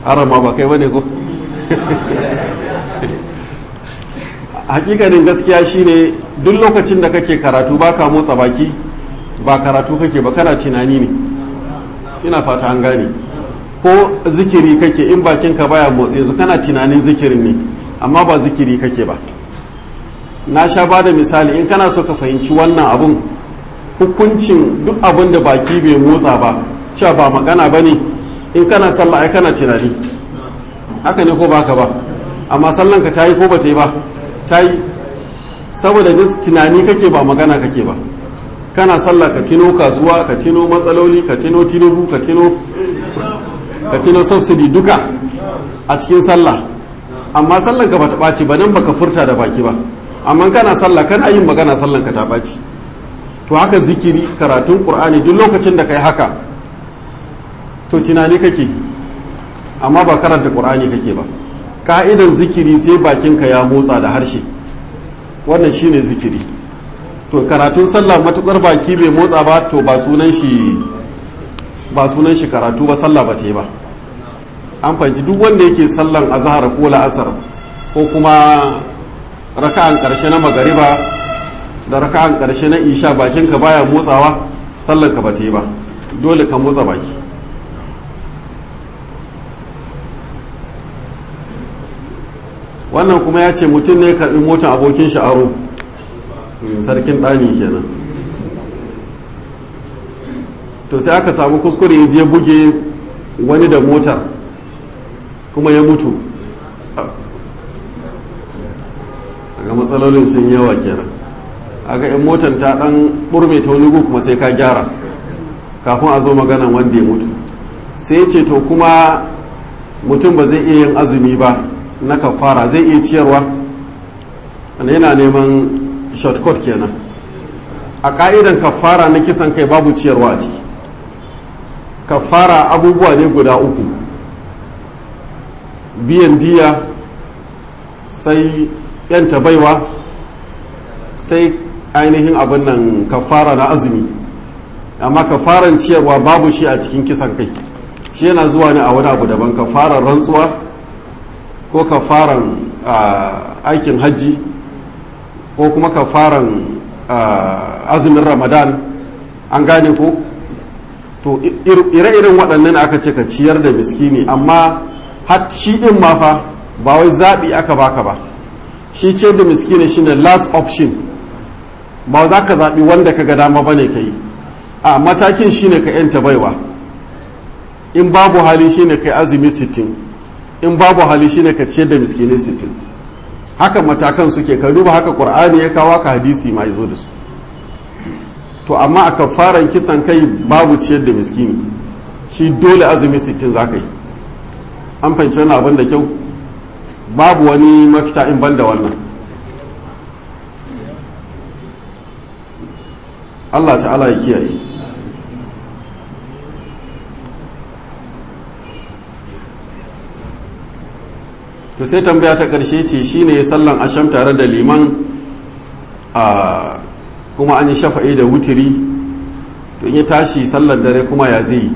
harama ba kai bane ko hakikanin gaskiya shine duk lokacin da kake karatu ba ka motsa baki ba karatu kake ba kana tunani ne ina fata an gane ko zikiri kake in bakinka baya motsi yanzu kana tunanin zikirin ne amma ba zikiri kake ba na sha ba da misali in kana so ka fahimci wannan abun hukuncin duk abin da baki bai motsa ba cewa ba magana ba ne in kana sallah ai kana tunani haka ne ko baka ba amma sallan ka ta yi ko ba ta yi ba ta yi saboda tunani kake ba magana kake ba kana sallah ka tino kasuwa ka tino matsaloli ka tino tinubu ka tino ka tino subsidy duka a cikin sallah amma sallan ka bata ɓaci ba nan baka furta da baki ba amma kana sallah kana yin magana sallan ka ta ɓaci to haka zikiri karatun qur'ani duk lokacin da kai haka to tunani kake amma ba karanta qur'ani kake ba ka'idan zikiri sai bakinka ya motsa da harshe wannan shine zikiri to karatun sallah matukar baki bai motsa ba to ba sunan shi ba sunan shi karatu ba sallah ba ba an fahimci duk wanda yake sallan azhar ko la'asar ko kuma raka'an karshe na magariba da raka'an karshe na isha bakinka baya motsawa sallan ka ba ta yi ba dole ka motsa baki wannan kuma ya ce mutum ne karɓi motar abokin shi aro sarkin ɗani kenan to sai aka samu kuskure ya je buge wani da motar kuma ya mutu daga matsalolin sun yawa kenan aka yan motar ta ɗan ɓurme ta wani kuma sai ka gyara kafin a zo maganan wanda ya mutu sai ce to kuma mutum ba zai iya yin azumi ba na kafara zai iya ciyarwa wanda yana neman shortcut kenan a ka'idan kafara na kisan kai babu ciyarwa a ciki kafara abubuwa ne guda uku biyan diya sai yanta baiwa sai ainihin abin nan kafara na azumi amma kafaran ciyarwa babu shi a cikin kisan kai shi yana zuwa ne a wani abu daban kafaran rantsuwa ko kafaran aikin hajji ko kuma kafaran azumin ramadan an gane ko to ire-iren waɗannan aka ce ka ciyar da miskini amma har shi ɗin ma fa ba wai zaɓi aka baka ba shi ciyar da miskini shine last option ba za ka zaɓi wanda ka ga dama ba ne ka yi a matakin shine ka yanta baiwa in babu hali shine ka yi azumi sittin. in babu hali shine ka ciyar da miskinai sittin haka matakan suke ka duba haka qur'ani ya kawo ka hadisi ma yazo da su to amma a kafaran kisan kai babu ciyar da miskini shi dole azumi sittin za ka yi an fahimci wani abin da kyau babu wani mafita in banda wannan Allah ta'ala ya kiyaye to sai tambaya ta ƙarshe ce shine sallan asham tare da liman a kuma an yi shafa'i da wutiri to in ya tashi sallan dare kuma ya zai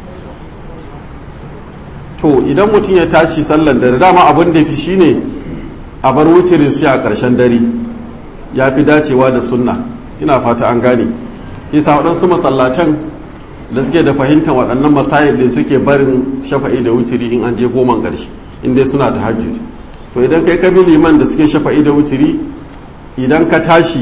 to idan mutum ya tashi sallan dare dama abin da fi shine a bar wutirin sai a ƙarshen dare ya fi dacewa da sunna ina fata an gane kisa waɗansu masallatan da suke da fahimtar waɗannan masayil da suke barin shafa'i da wutiri in an je goman ƙarshe inda suna ta hajjud to idan kai ka bi liman da suke shafa'i da wutiri idan ka tashi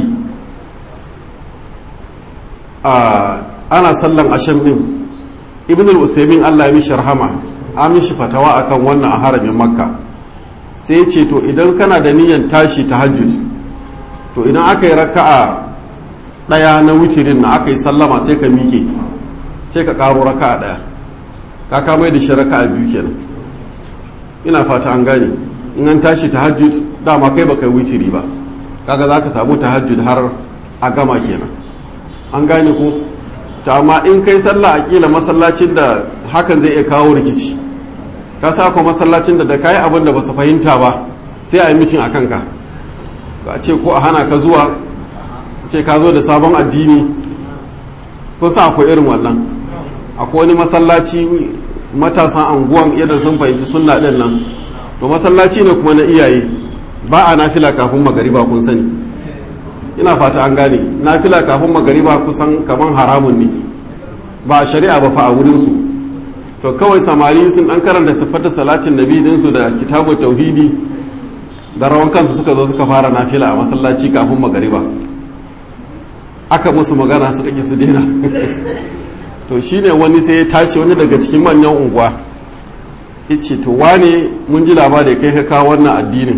ana sallan asham din ibn al-usaymin Allah ya mishi rahama an mishi fatawa akan wannan a haramin makka sai ce to idan kana da niyyar tashi ta hajjud to idan aka yi raka'a daya na wutirin na aka yi sallama sai ka mike sai ka karo raka'a daya ka kamar da shi raka'a biyu kenan ina fata an gane in an tashi tahajjud dama kai baka witiri ba kaga za ka samu tahajjud har a gama kenan an gane ko ta amma in kai sallah a kila masallacin da hakan zai iya kawo rikici ka sa ko masallacin da da kai abin da ba su fahimta ba sai a yi mitin a kanka a ce ko a hana ka zuwa ce ka zo da sabon addini ko sa akwai irin wannan akwai wani masallaci matasan anguwan yadda sun fahimci sunna din nan to masallaci ne kuma na iyaye ba a nafila kafin magariba kun sani ina fata an gane nafila kafin magariba kusan kaman haramun ne ba a shari'a ba fa a wurinsu to kawai samari sun dan karanta siffar salatin nabi dinsu da kitabu tauhidi da rawan kansu suka zo suka fara nafila a masallaci kafin magariba aka musu magana suka ki su daina to shine wani sai ya tashi wani daga cikin manyan unguwa ce to wane mun ji labari kai ka kawo wannan addinin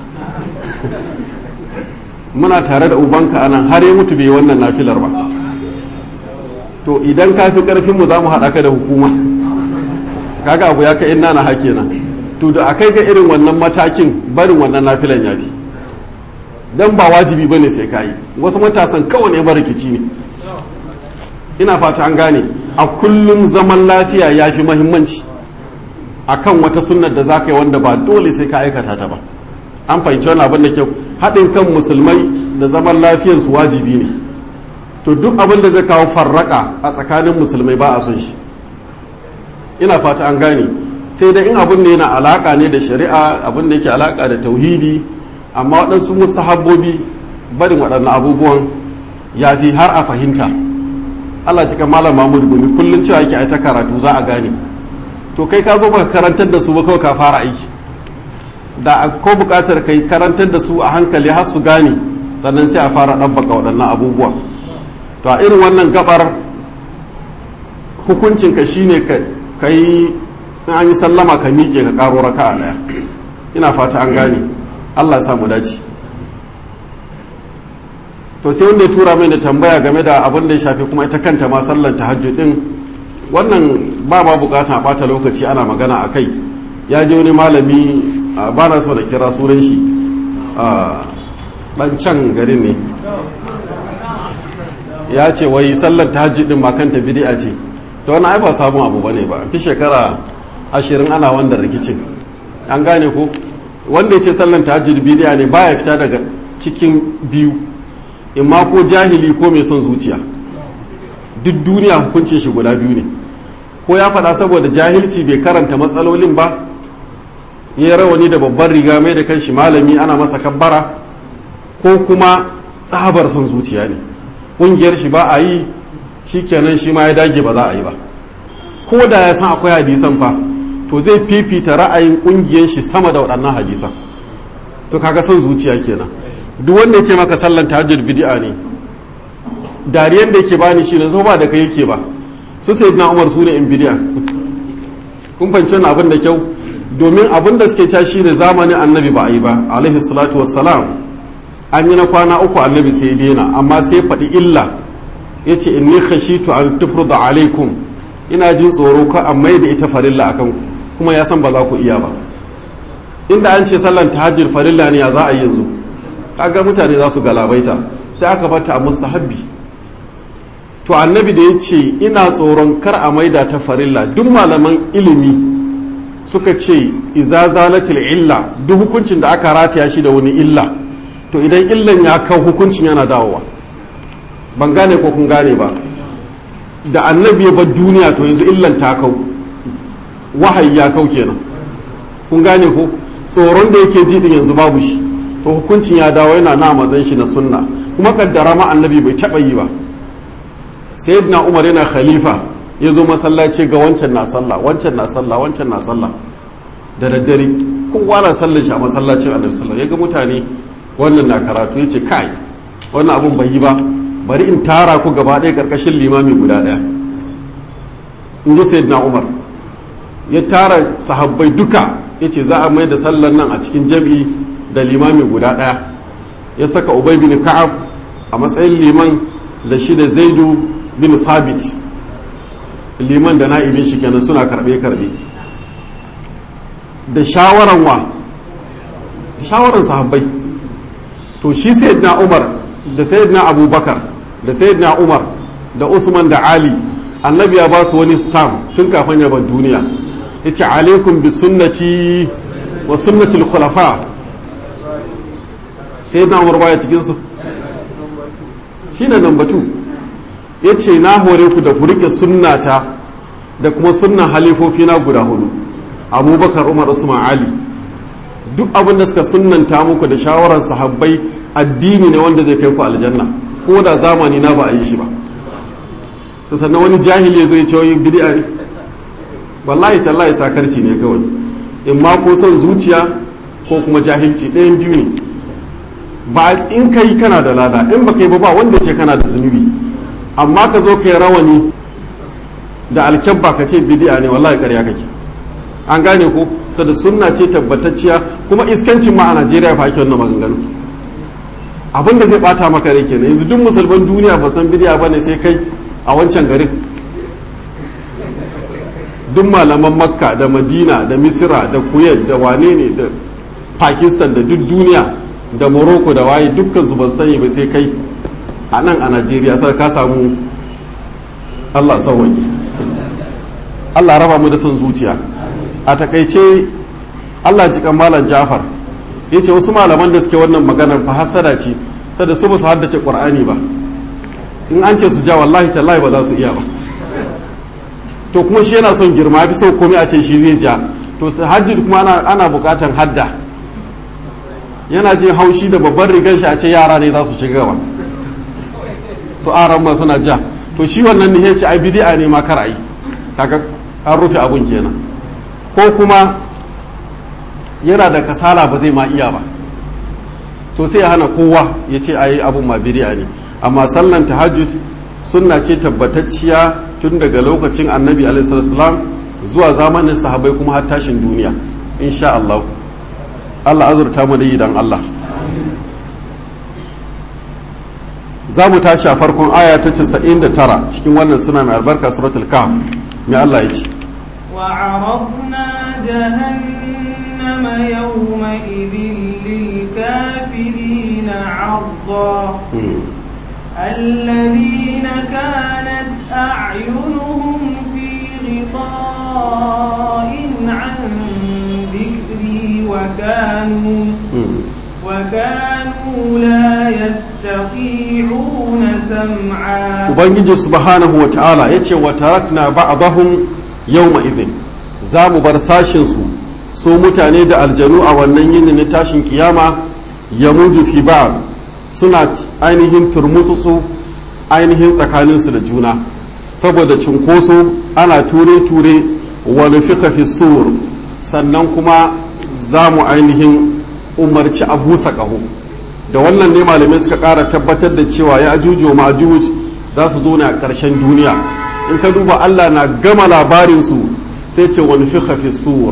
muna tare da ubanka anan har ya mutu bai wannan nafilar ba to idan ka fi karfin mu za mu haɗa ka da hukuma kaga abu ya kai ina na hake na to da akai ga irin wannan matakin barin wannan nafilan yafi dan ba wajibi bane sai kai wasu matasan kawai ne rikici ne ina fata an gane a kullum zaman lafiya yafi muhimmanci akan wata sunnar da zaka yi wanda ba dole sai ka aikata ta ba an fahimci wani abin da kyau haɗin kan musulmai da zaman lafiyarsu wajibi ne to duk abin da zai kawo farraka a tsakanin musulmai ba a son shi ina fata an gane sai da in abin da yana alaka ne da shari'a abin da yake alaka da tauhidi amma waɗansu mustahabbobi barin waɗannan abubuwan ya fi har a fahimta Allah cika malam Mahmud Gumi kullum cewa yake ta karatu za a gane to kai ka zo baka karantar da su ba kawai ka fara aiki da ko buƙatar kai karantar da su a hankali har su gane sannan sai a fara ɗabbaka waɗannan abubuwan to a irin wannan gabar hukuncinka shine ka yi an yi sallama ka miƙe ka ƙaro raka a ɗaya ina fata an gane allah samu dace to sai wanda ya tura mai da tambaya game da abin da ya shafi kuma ita kanta ma sallan tahajjud din wannan ba ma bukata a bata lokaci ana magana a kai ya je wani malami ba na so da kira sunan shi ɗan can garin ne ya ce wai sallar tahajjud din ma kanta bid'a ce to wannan ai ba sabon abu bane ba fi shekara ashirin ana wanda rikicin an gane ko wanda ya ce sallar tahajjud bid'a ne baya fita daga cikin biyu imma ko jahili ko mai son zuciya duk duniya hukuncin shi guda biyu ne ko ya faɗa saboda jahilci bai karanta matsalolin ba ya rawani da babban riga mai da kanshi malami ana masa kabbara ko kuma tsabar son zuciya ne ƙungiyar shi ba a yi shi kenan shi ma ya dage ba za a yi ba ko da ya san akwai hadisan fa to zai fifita ra'ayin ƙungiyar shi sama da waɗannan hadisan to kaga son zuciya kenan duk wanda ya ce maka sallan tahajjud bid'a ne dariyan da yake bani shi ne zo ba da kai yake ba su sayyidina umar su ne in bid'a kun fahimci wannan abin da kyau domin abin da suke cewa shine zamanin annabi ba a yi ba alaihi salatu wassalam an yi na kwana uku annabi sai daina amma sai faɗi illa ya ce inni khashitu an tufruda alaikum ina jin tsoro ka a mai da ita farilla akan kuma ya san ba za ku iya ba inda an ce sallan tahajjud farilla ne ya za a yi yanzu kaga mutane za su galabaita sai aka bata a mustahabbi to annabi da ya ce ina tsoron kar a maida ta farilla duk malaman ilimi suka ce iza zalatil illa duk hukuncin da aka rataya shi da wani illa to idan illan ya kau hukuncin yana dawowa ban gane ko kun gane ba da annabi ya bar duniya to yanzu illan ta kau wahayi ya kau kenan kun gane ko tsoron da yake ji din yanzu babu shi to hukuncin ya dawo yana na matsayin shi na sunna kuma kaddara ma annabi bai taba yi ba sayyidina umar yana khalifa ya zo masallaci ga wancan na sallah wancan na sallah wancan na sallah da daddare kowa na sallar shi a masallacin annabi sallallahu ya ga mutane wannan na karatu ya ce kai wannan abun bai yi ba bari in tara ku gaba ɗaya ƙarƙashin limami guda ɗaya in ji sayyidina umar ya tara sahabbai duka ya ce za a mai da sallar nan a cikin jam'i da limami guda ɗaya ya saka ubay bin ka'ab a matsayin liman da shi da zaidu bin thabit liman da na'ibin shi kenan suna karbe-karbe da shawaran wa shawaran sahabbai to shi sayyidina umar da sayyidina abubakar da sayyidina umar da usman da ali annabi ya ba su wani stamp tun kafin ya bar duniya ya ce alaikum bi sunnati wa sunnatul khulafa sayyidina umar baya cikin su shine number 2 ya ce na hore ku da ku rike sunnata da kuma sunnan halifofi na guda hudu abubakar umar usman ali duk abin da suka sunnanta muku da shawarar sahabbai addini ne wanda zai kai ku aljanna ko da zamani na ba a yi shi ba to sannan wani jahili ya zo ya ce wai bid'a ne wallahi tallahi sakarci ne kawai in ma ko son zuciya ko kuma jahilci ɗayan biyu ne ba in kai kana da lada in ba kai ba ba wanda ce kana da zunubi amma ka zo kai rawani da alkyabba ka ce bidi'a ne wallahi ƙarya kake an gane ko ta da sunna ce tabbatacciya kuma iskancin ma a najeriya fa ake wannan maganganu abin da zai bata maka rai kenan yanzu duk musulman duniya ba san bidi'a bane sai kai a wancan garin duk malaman makka da madina da misira da kuwait da wane ne da pakistan da duk duniya da morocco da waye dukkan su ban sani ba sai kai a nan a najeriya sai ka samu allah sauwaƙi allah raba mu da son zuciya a takaice allah jikan malam jafar ya ce wasu malaman da suke wannan maganar fa hasada ce sada su ba su haddace ƙur'ani ba in an ce su ja wallahi tallahi ba za su iya ba to kuma shi yana son girma fi sau komai a ce shi zai ja to hajji kuma ana bukatan hadda yana jin haushi da babban rigar shi a ce yara ne za su ci gaba su aran ma suna ja to shi wannan ne ya ce ai bidi'a ne ma kar ai kaga an rufe abun kenan ko kuma yana da kasala ba zai ma iya ba to sai ya hana kowa ya ce ai abun ma bidi'a ne amma sallan tahajjud sunna ce tabbatacciya tun daga lokacin annabi alaihissalam zuwa zamanin sahabai kuma har tashin duniya insha Allah Allah azurta mu da yi dan Allah za mu tashi a farkon aya ta 99 cikin wannan suna mai albarka suratul kahf mai Allah ya ce وعرضنا جهنم يومئذ للكافرين عرضا الذين كانت أعينهم في غطاء عن ذكري وكانوا وكانوا لا يستطيعون سمعا ubangiji subhanahu wa ta'ala ya ce wa tarakna ba'dahum yawma idhin za mu bar sashin su su mutane da aljanu a wannan yini na tashin kiyama ya muju fi ba'd suna ainihin turmutsu ainihin tsakaninsu da juna saboda cunkoso ana ture-ture wani fika fi sur sannan kuma za mu ainihin umarci a busa ƙaho da wannan ne malamai suka ƙara tabbatar da cewa ya ajuju wa ma'ajuj za su zo ne a ƙarshen duniya in ka duba allah na gama labarinsu sai ce wani fika fi sur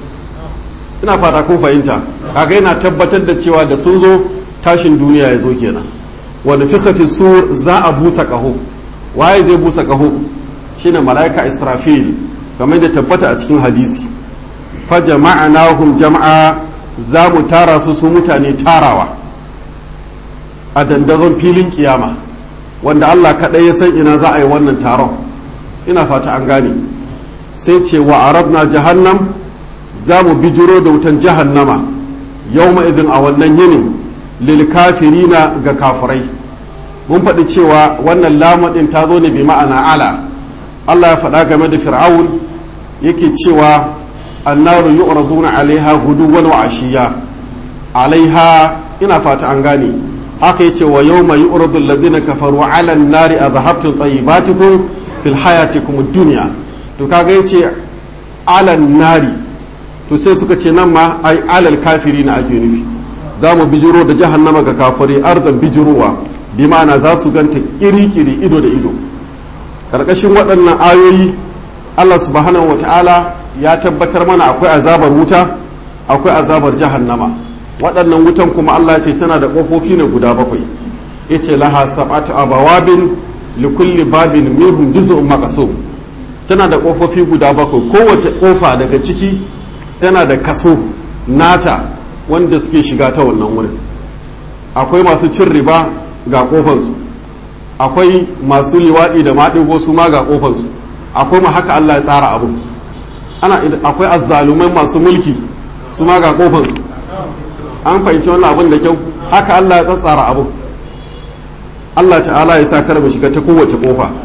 ina fata kun fahimta kaga yana tabbatar da cewa da sun zo tashin duniya ya zo kenan wani fi fi sur za a busa ƙaho waye zai busa ƙaho shine mala'ika israfil kamar da tabbata a cikin hadisi fa jama'anahum jama'a za mu tara su su mutane tarawa a dandazon filin kiyama wanda Allah kaɗai ya san ina za a yi wannan taron ina fata an gane sai ce wa arabna jahannam za mu bijiro da wutan jahannama yau idin a wannan yinin lilkafirina ga kafirai mun faɗi cewa wannan lamadin ta zo ne bi ma'ana ala Allah ya faɗa game da fir'aun yake cewa annaru yu'raduna alaiha guduwan wa ashiya alaiha ina fata an gane haka yace wa yawma yu'radu alladhina kafaru ala an-nari adhhabtum tayyibatikum fil hayatikum ad-dunya to kaga yace ala an-nari to sai suka ce nan ma ai alal kafirina ake nufi za mu bijiro da jahannama ga kafari ardan bijirowa bi ma'ana za su ganta iri-kiri ido da ido karkashin waɗannan ayoyi allah subhanahu wa ta'ala ya tabbatar mana akwai azabar wuta akwai azabar jahannama waɗannan wutan kuma allah ce tana da ƙofofi ne guda bakwai ya ce laha sab'atu abawabin likulli babin minhum juz'un maqsum tana da ƙofofi guda bakwai kowace ƙofa daga ciki tana da kaso nata wanda suke shiga ta wannan wurin akwai masu cin riba ga kofansu akwai masu liwaɗi da maɗigo su ma ga kofansu akwai ma haka Allah ya tsara abu ana akwai azzalumai masu mulki su ma ga kofansu an fahimci wannan abin da kyau haka Allah ya tsatsara abu Allah ta'ala ya sa kar mu shiga ta kowace kofa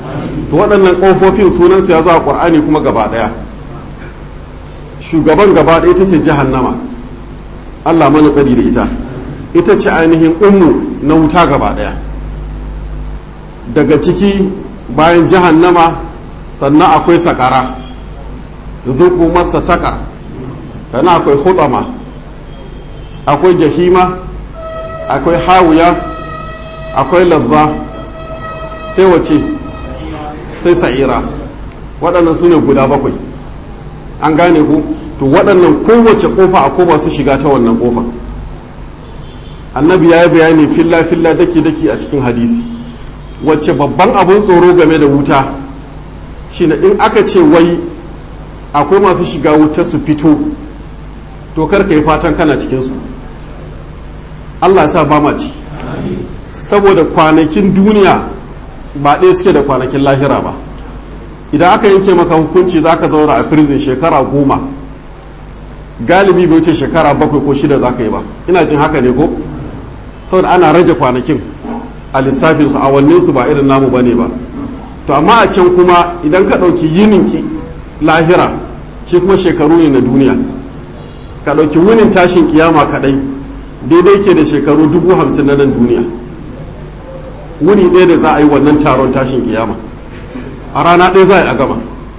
to waɗannan ƙofofin sunansu ya zo a ƙur'ani kuma gaba ɗaya shugaban gaba ɗaya ita ce jahannama allah mana tsari da ita ita ce ainihin ummu na wuta gaba ɗaya daga ciki bayan jahannama sannan akwai sakara zuku masa saka sannan akwai hutsama akwai jahima akwai hawuya akwai lazza sai wace sai sa'ira waɗannan su ne guda bakwai an gane ku to waɗannan kowace ƙofa a koma su shiga ta wannan ƙofa annabi ya yi bayani filla-filla daki-daki a cikin hadisi wacce babban abin tsoro game da wuta shine in aka ce wai akwai masu shiga wuta su fito to karka yi fatan kana cikinsu allah ya sa ba ma ci saboda kwanakin duniya ba ɗaya suke da kwanakin lahira ba idan aka yanke maka hukunci za ka zauna a prison shekara goma galibi bai wuce shekara bakwai ko shida za ka yi ba ina jin haka ne ko saboda ana rage kwanakin a lissafinsu awanninsu ba irin namu ba ne ba to amma a can kuma idan ka ɗauki yininki lahira shi kuma shekaru ne na duniya ka ɗauki wunin tashin kiyama kaɗai daidai ke da shekaru dubu hamsin na nan duniya wuni ɗaya da za a yi wannan taron tashin kiyama a rana ɗaya za a yi a gama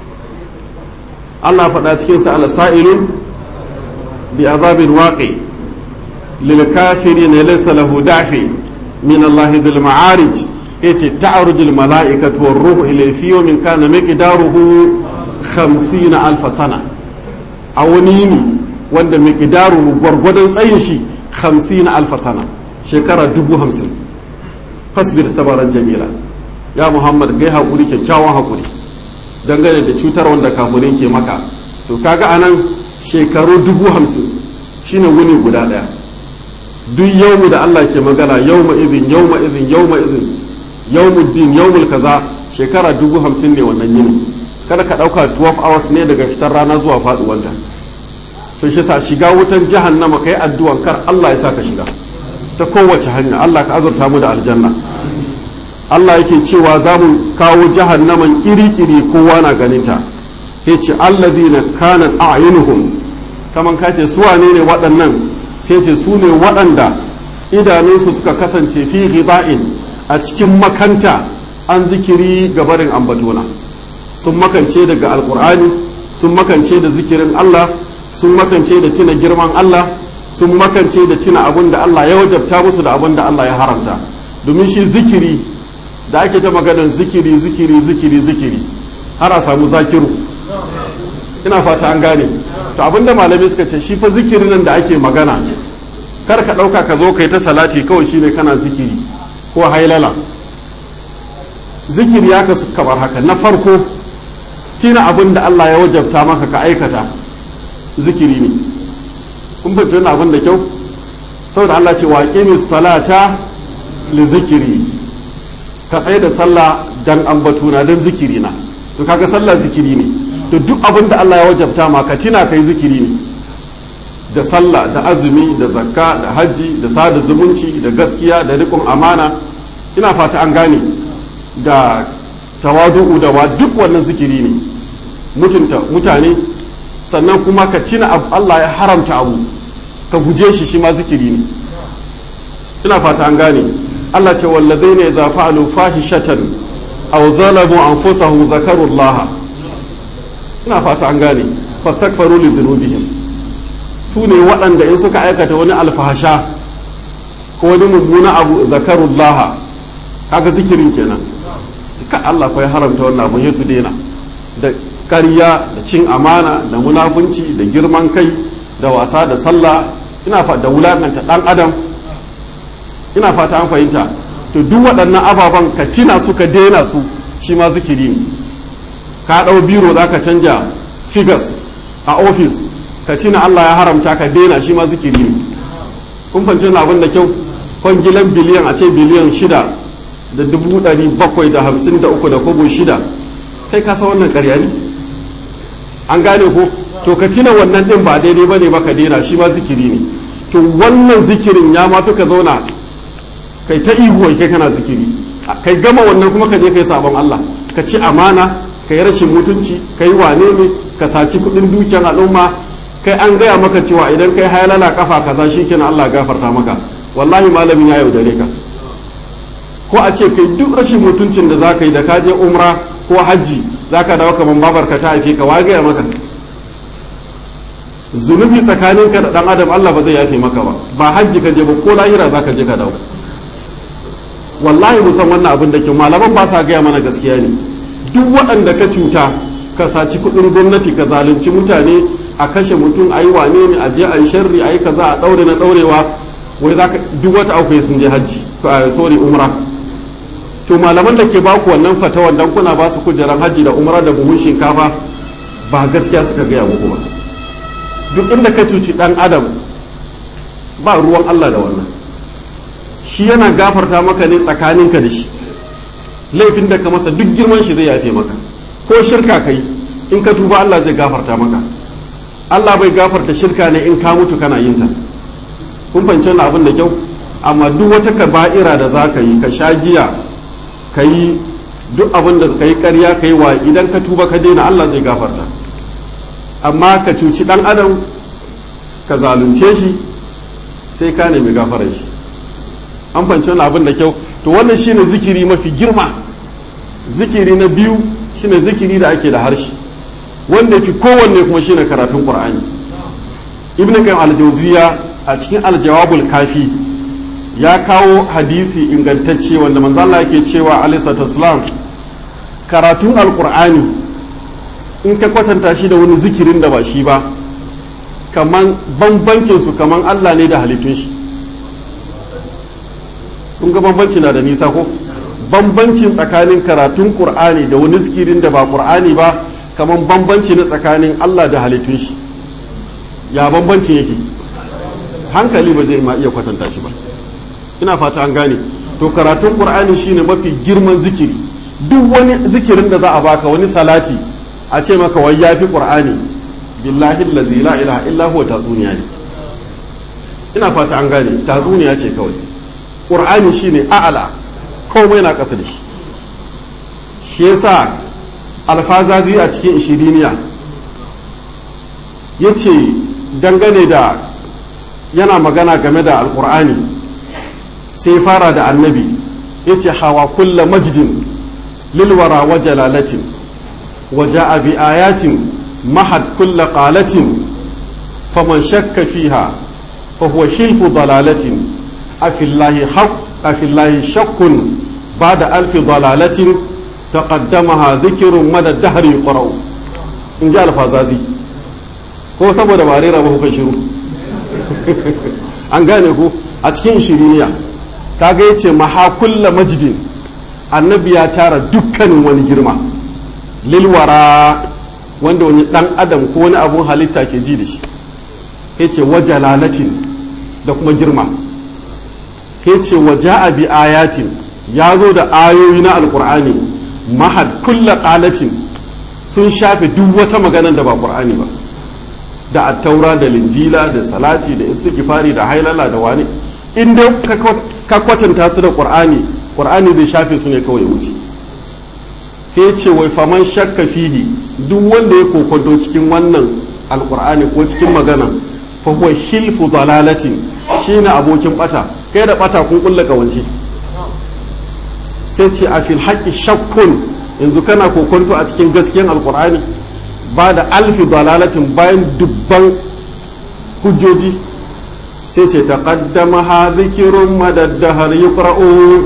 allah faɗa cikinsa ala sa'ilun bi azabin waƙi lil kafirin laysa lahu dafi min allah bil ma'arij yace ta'ruju al mala'ikatu war ruhu ilayhi fi yawmin kana miqdaruhu 50 alf sana a wani yini wanda miqdaruhu gwargwadon tsayin shi 50 alf sana shekara dubu hamsin fasbir sabaran jamila ya muhammad gai haƙuri kyakkyawan haƙuri dangane da cutar wanda kafirin ke maka to kaga anan shekaru dubu hamsin shine wuni guda ɗaya duk yau da allah ke magana yau ma izin yau ma izin yau ma izin yau din yau kaza shekara dubu hamsin ne wannan yini kada ka ɗauka 12 hours ne daga fitar rana zuwa faɗuwanta to shi sa shiga wutan jahannama kai addu'an kar allah ya sa ka shiga ta kowace hanya allah ka azurta mu da aljanna Allah yake cewa za mu kawo jahannaman iri-iri kowa na ganinta ya ce allazina kanan a'yunuhum kaman ka ce su wane ne waɗannan sai ce su ne waɗanda idanunsu suka kasance fi ghida'in a cikin makanta an zikiri gabarin ambatona sun makance daga alkur'ani sun makance da zikirin Allah sun makance da tuna girman Allah sun makance da tuna abin da Allah ya wajabta musu da abin da Allah ya haramta domin shi zikiri da ake ta maganar zikiri zikiri zikiri zikiri har a samu zakiru ina fata an gane to abinda malamai suka ce shi fa zikiri nan da ake magana kar ka ɗauka ka zo kai ta salati kawai shine kana zikiri ko hailala zikiri ya kasu kamar haka na farko tina abin da Allah ya wajabta maka ka aikata zikiri ne kun fahimci wannan abin da kyau saboda Allah ce wa salata li zikiri ka tsaye da sallah dan ambatuna dan zikiri na to kaga sallah zikiri ne to duk abin da Allah ya wajabta ma ka tina kai zikiri ne da sallah da azumi da zakka da hajji da sada zumunci da gaskiya da rikon amana ina fata an gane da tawadu'u da wa duk wannan zikiri ne mutunta mutane sannan kuma ka tina Allah ya haramta abu ka guje shi shi ma zikiri ne ina fata an gane Allah ce wallazai ne za fa'alu fahishatan aw zalamu anfusahum zakarullah ina fata an gane fastakfaru li dhunubihim su ne waɗanda in suka aikata wani alfahasha ko wani mummuna abu zakarullah kaga zikirin kenan ka Allah fa ya haramta wannan abu ya su daina da ƙarya da cin amana da munafunci da girman kai da wasa da sallah ina fa da wulakanta ɗan adam ina fata an fahimta to duk waɗannan ababen ka tina su ka daina su shi ma zikiri ne ka ɗau biro za ka canja figures a ofis ka tina Allah ya haramta ka daina shi ma zikiri ne kun fahimci abin da kyau kwangilan biliyan a ce biliyan shida da dubu ɗari bakwai da hamsin da uku da kobo shida kai kasa wannan ƙarya ne an gane ko to ka tina wannan ɗin ba daidai ba ne ba ka daina shi ma zikiri ne to wannan zikirin ya ma fi ka zauna kai ta ihu kai kana zikiri kai gama wannan kuma ka je kai sabon Allah ka ci amana ka yi rashin mutunci ka yi wane ne ka saci kudin dukiyar al'umma kai an gaya maka cewa idan kai halala kafa kaza shikenan Allah gafarta maka wallahi malamin ya yaudare ka ko a ce kai duk rashin mutuncin da zaka yi da ka je umra ko hajji zaka dawo kaman babarka ta haife ka wa gaya maka zunubi tsakaninka da dan adam Allah ba zai yafe maka ba ba hajji ka je ba ko lahira zaka je ka dawo wallahi musan wannan abin da ke malaman ba sa gaya mana gaskiya ne duk waɗanda ka cuta ka saci kuɗin gwamnati ka zalunci mutane a kashe mutum a yi wane ne a je a yi sharri a yi kaza a ɗaure na ɗaurewa wai za ka duk wata akwai sun je hajji sorry umra to malaman da ke baku wannan fatawan dan kuna ba su kujeran hajji da umra da buhun shinkafa ba gaskiya suka gaya muku ba duk inda ka cuci ɗan adam ba ruwan Allah da wannan shi yana gafarta maka ne tsakaninka da shi laifin da ka masa duk girman shi zai yafe maka ko shirka kai in ka tuba Allah zai gafarta maka Allah bai gafarta shirka ne in ka mutu kana yin ta kun fahimci wannan abin da kyau amma duk wata kaba'ira da za ka yi ka sha giya ka yi duk abin da ka yi karya ka yi wa idan ka tuba ka daina Allah zai gafarta amma ka cuci dan adam ka zalunce shi sai ka nemi gafarar shi an fahimci wannan abin da kyau to wannan shine zikiri mafi girma zikiri na biyu shine zikiri da ake da harshe wanda fi kowanne kuma shine karatun qur'ani ibn qayyim al-jawziya a cikin al-jawabul kafi ya kawo hadisi ingantacce wanda manzo Allah yake cewa alayhi salatu karatun al-qur'ani in ka kwatanta shi da wani zikirin da ba shi ba kaman bambancin su kaman Allah ne da halittun shi kun ga bambanci na da nisa ko bambancin tsakanin karatun qur'ani da wani zikirin da ba qur'ani ba kaman bambanci na tsakanin Allah da halittun shi ya bambancin yake hankali ba zai ma iya kwatanta shi ba ina fata an gane to karatun qur'ani shine mafi girman zikiri duk wani zikirin da za a baka wani salati a ce maka wai yafi qur'ani billahi allazi la ilaha illa huwa tatsuniya ne ina fata an gane tatsuniya ce kawai qur'ani shine a'ala komai na kasa da shi shi yasa alfazazi a cikin ishiriniya yace dangane da yana magana game da alkur'ani sai fara da annabi ya ce hawa kulla majdin lilwara wa jalalatin wa ja'a bi ayatin mahad kulla qalatin faman shakka fiha fa huwa hilfu dalalatin afillahi haq afillahi shakkun ba'da alfi dalalatin taqaddamaha dhikrun mada dahri yuqra'u in ji alfazazi ko saboda ba rera ba kuka shiru an gane ku a cikin shiriniya kaga ya ce mahakulla majidin annabi ya tara dukkanin wani girma lilwara wanda wani dan adam ko wani abun halitta ke ji da shi ya ce wajalalatin da kuma girma ya ce waja'a bi ayatin ya zo da ayoyi na alkur'ani mahad kulla qalatin sun shafe duk wata maganar da ba qur'ani ba da attaura da linjila da salati da istighfari da hailala da wani in dai ka kwatanta su da qur'ani qur'ani zai shafe su ne kawai wuce sai ce wai faman shakka fihi duk wanda ya kokonto cikin wannan alqur'ani ko cikin magana fa huwa hilfu dalalatin shine abokin bata kai da bata kun kulla kawance sai ce a fil haqqi shakkun yanzu kana kokonto a cikin gaskiyan alqur'ani ba da alfi dalalatin bayan dubban hujjoji sai ce ta kaddama ha zikirun madaddahar yuqra'u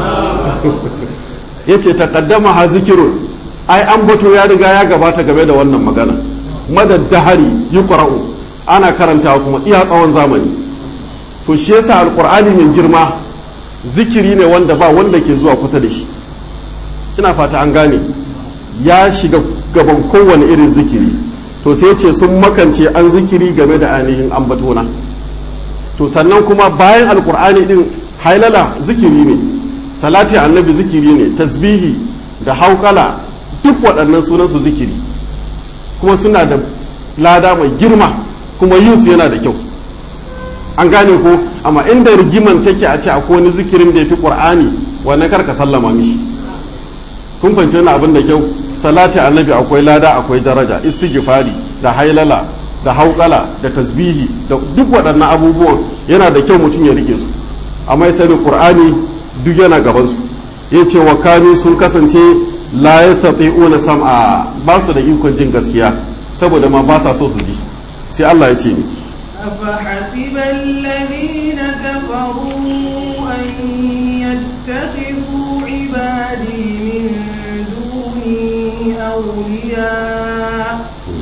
ya ce ta kaddama ha zikirun ai an bato ya riga ya gabata game da wannan magana madaddahari yuqra'u ana karantawa kuma iya tsawon zamani to shi yasa alqur'ani mai girma zikiri ne wanda ba wanda ke zuwa kusa da shi ina fata an gane ya shiga gaban kowane irin zikiri to sai ce sun makance an zikiri game da ainihin ambatona to sannan kuma bayan alkur'ani din hailala zikiri ne salati annabi zikiri ne tasbihi da haukala duk waɗannan sunansu zikiri kuma suna da lada mai girma kuma yin su yana da kyau an gane ko amma inda rigiman take a ce akwai wani zikirin da ya fi ƙur'ani wannan karka sallama mishi kun fahimci wani abin da kyau salati annabi akwai lada akwai daraja istighfari da hailala da hauƙala da tasbihi da duk waɗannan abubuwan yana da kyau mutum ya rike su amma ya sani qur'ani duk yana gaban su yace wa kanu sun kasance la yastati'una sam'a ba su da ikon jin gaskiya saboda ma ba sa so su ji sai Allah ya ce ni أفحسب الذين كفروا أن يتخذوا عبادي من دوني أولياء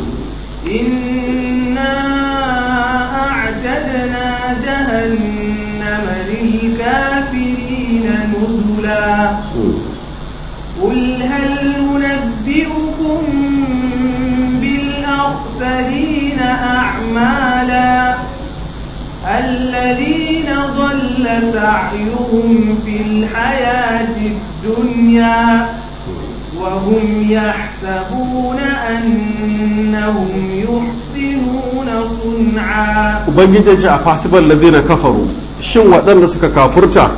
إنا أعتدنا جهنم للكافرين نزلا قل هل ننبئكم بالأخسرين أعمالا الذين ضل سعيهم في الحياة الدنيا وهم يحسبون أنهم يحسنون صنعا ubangiji ce a fasibar ladina kafaru shin waɗanda suka kafurta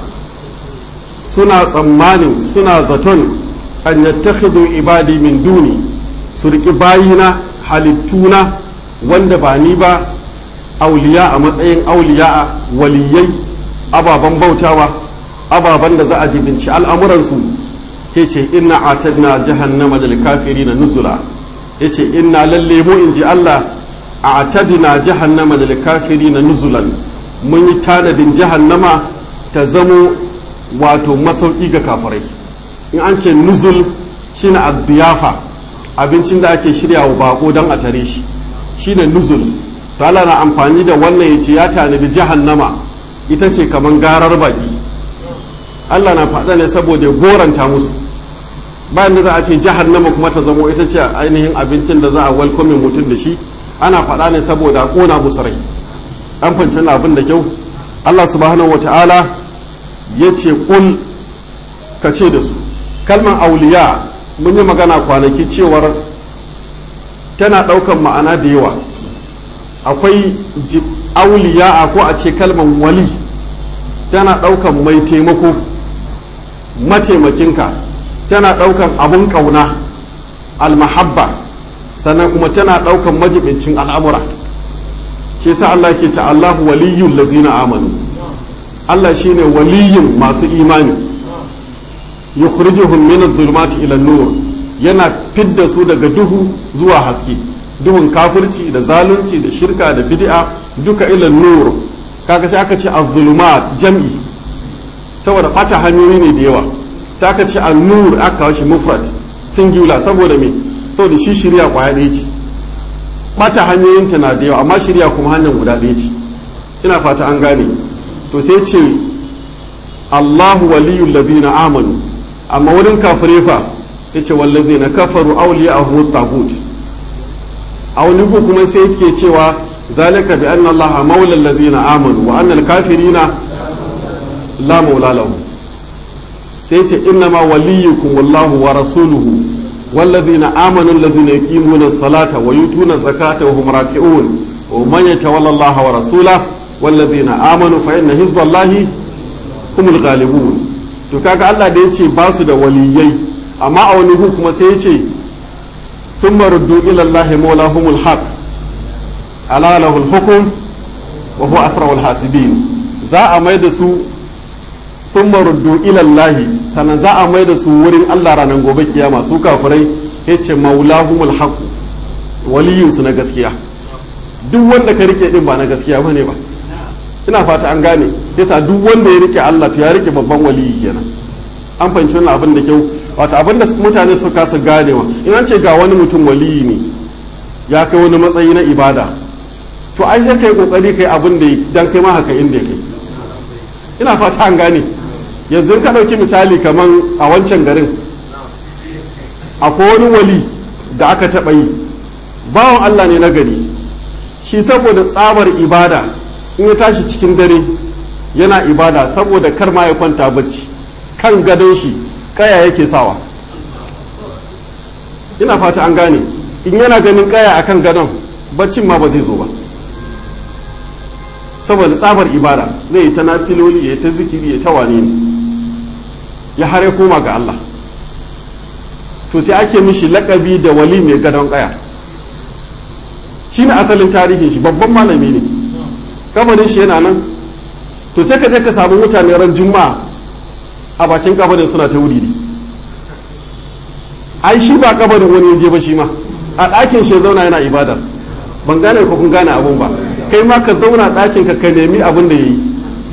suna tsammanin suna zaton an yattakhidhu ibadi min duni su riƙi bayina halittuna wanda ba ni ba auliya a matsayin auliya waliyai ababen bautawa ababen da za a jibinci al'amuransu ke ce inna atadna jahannama da kafiri na nuzula ya ce inna lalle mu in ji Allah a atadna jahannama da kafiri na nuzulan mun yi tanadin jahannama ta zamo wato masauki ga kafirai in an ce nuzul shine abdiyafa abincin da ake shirya wa bako don a tare shi shine nuzul to Allah na amfani da wannan ya ce ya tanadi jahannama ita ce kamar garar baki Allah na faɗa ne saboda ya goranta musu bayan da za a ce jahannama kuma ta zamo ita ce ainihin abincin da za a welcome mutum da shi ana faɗa ne saboda ƙona musu rai an fanci abin da kyau Allah subhanahu wa ta'ala ya ce ƙul ka ce da su kalmar auliya mun yi magana kwanaki cewar tana ɗaukan ma'ana da yawa akwai auliya ko a ce kalmar wali tana ɗaukan mai taimako mataimakinka tana ɗaukan abun ƙauna almahabba sannan kuma tana ɗaukan majibincin al'amura shi sa Allah ke ta Allahu waliyyun lazina amanu Allah shine waliyin masu imani yukhrijuhum min adh-dhulumati ila nur yana fidda su daga duhu zuwa haske duhun kafirci da zalunci da shirka da bid'a duka ila nur kaga sai aka ce adh-dhulumat jam'i saboda fata hanyoyi ne da yawa sai aka ce an-nur aka kawo shi mufrad singular saboda me saboda shi shirya kwaya ɗaya ce bata hanyoyin ta na da yawa amma shirya kuma hanyar guda ɗaya ce ina fata an gane to sai ce Allahu waliyul ladina amanu amma wurin kafire fa yace wallazina kafaru awliya'uhum at-taghut a wani ku kuma sai yake cewa zalika bi anna allaha maula allazina amanu wa anna al-kafirina la maula lahum sai yace inna ma waliyukum wallahu wa rasuluhu والذين آمنوا الذين يقيمون الصلاة ويؤتون الزكاة وهم راكعون ومن يتولى الله ورسوله والذين آمنوا فإن حزب الله هم الغالبون to kaga Allah da yace ba su da waliyai amma a wani hu kuma sai yace thumma ruddu ila Allah mawlahumul haq ala lahul hukm wa huwa asrarul hasibin za a mai da su thumma ruddu ila Allah sannan za a mai da su wurin Allah ranar gobe kiyama su kafirai yace maulahumul haq waliyun su na gaskiya duk wanda ka rike din ba na gaskiya bane ba ina fata an gane yasa duk wanda ya rike Allah to ya rike babban waliyi kenan an fahimci wannan abin da kyau wato abin da mutane su kasa ganewa in an ce ga wani mutum waliyi ne ya kai wani matsayi na ibada to ai sai kai kokari kai abin da dan kai ma haka inda kai ina fata an gane yanzu ka ɗauki misali kaman a wancan garin akwai wani wali da aka taɓa yi bawan Allah ne na gari shi saboda tsabar ibada in ya tashi cikin dare yana ibada saboda kar ma ya kwanta bacci kan gadon shi kaya yake sawa ina fata an gane in yana ganin kaya akan gadon baccin ma ba zai zo ba saboda tsabar ibada zai yi ta nafiloli ya ta zikiri ya ta wane ne ya hare koma ga Allah to sai ake mishi lakabi da wali mai gadon kaya shi ne asalin tarihin shi babban malami ne kabarin shi yana nan to sai ka je ka samu mutane ran juma'a a bakin kabarin suna ta wuri ai shi ba kabarin wani je ba shi ma a ɗakin shi zauna yana ibadar ban gane ko kun gane abun ba kai ma ka zauna ɗakin ka ka nemi abin da ya yi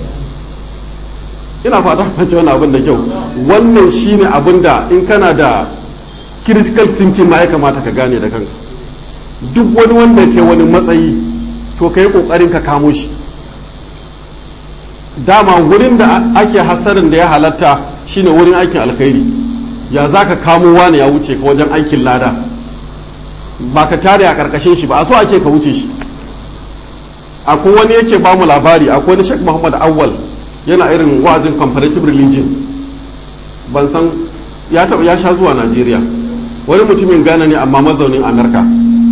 ina fata fahimci wani abin da kyau wannan shine abin da in kana da critical thinking ma ya kamata ka gane da kanka duk wani wanda ke wani matsayi to ka yi ƙoƙarin ka kamo shi dama wurin da ake hasarin da ya halatta shine wurin aikin alkhairi ya za ka kamo wani ya wuce ka wajen aikin lada ba ka tare a ƙarƙashin shi ba a so ake ka wuce shi akwai wani yake ba mu labari akwai wani shek muhammad awwal yana irin wa'azin comparative religion ban san ya taɓa ya sha zuwa najeriya wani mutumin ghana ne amma mazaunin amurka